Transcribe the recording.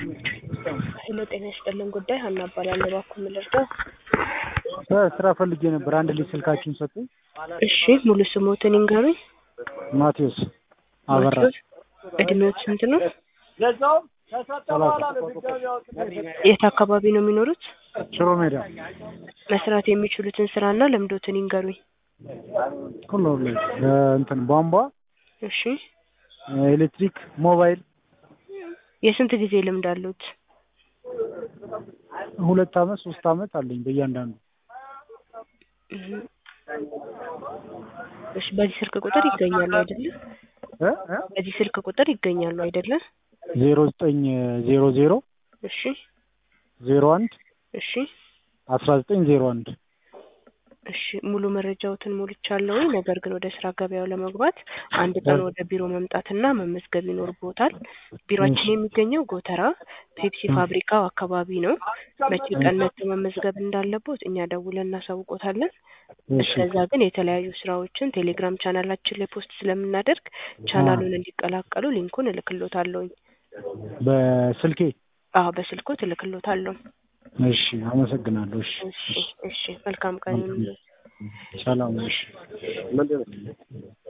ሄሎ ጤና ይስጥልን ጉዳይ ሀና እባላለሁ። እባክዎ ምን ልርዳው? ስራ ፈልጌ ነበር። አንድ ልጅ ስልካችሁን ሰጡኝ። እሺ ሙሉ ስሞትን ይንገሩኝ? ማቴዎስ አበራ ማቴዎስ እድሜዎት ስንት ነው? የት አካባቢ ነው የሚኖሩት? ሽሮ ሜዳ መስራት የሚችሉትን ስራና ልምዶትን ይንገሩኝ? ሁሉ ላይ እንትን ቧንቧ፣ እሺ ኤሌክትሪክ፣ ሞባይል የስንት ጊዜ ልምድ አሉት? ሁለት አመት ሶስት አመት አለኝ በእያንዳንዱ። እህ። እሺ በዚህ ስልክ ቁጥር ይገኛሉ አይደለ? እ እ በዚህ ስልክ ቁጥር ይገኛሉ አይደለ? ዜሮ ዘጠኝ ዜሮ ዜሮ እሺ ዜሮ አንድ እሺ አስራ ዘጠኝ ዜሮ አንድ እሺ ሙሉ መረጃዎትን ሞልቻለሁኝ። ነገር ግን ወደ ስራ ገበያው ለመግባት አንድ ቀን ወደ ቢሮ መምጣትና መመዝገብ ይኖርብዎታል። ቢሮአችን የሚገኘው ጎተራ ፔፕሲ ፋብሪካው አካባቢ ነው። መቼ ቀን መጥተው መመዝገብ እንዳለቦት እኛ ደውለን እናሳውቆታለን። እስከዛ ግን የተለያዩ ስራዎችን ቴሌግራም ቻናላችን ላይ ፖስት ስለምናደርግ ቻናሉን እንዲቀላቀሉ ሊንኩን እልክሎታለሁኝ። በስልኬ አዎ በስልኮት እልክሎታለሁ። እሺ አመሰግናለሁ። እሺ እሺ እሺ መልካም ቀን ይሁንልዎት። ሰላም እሺ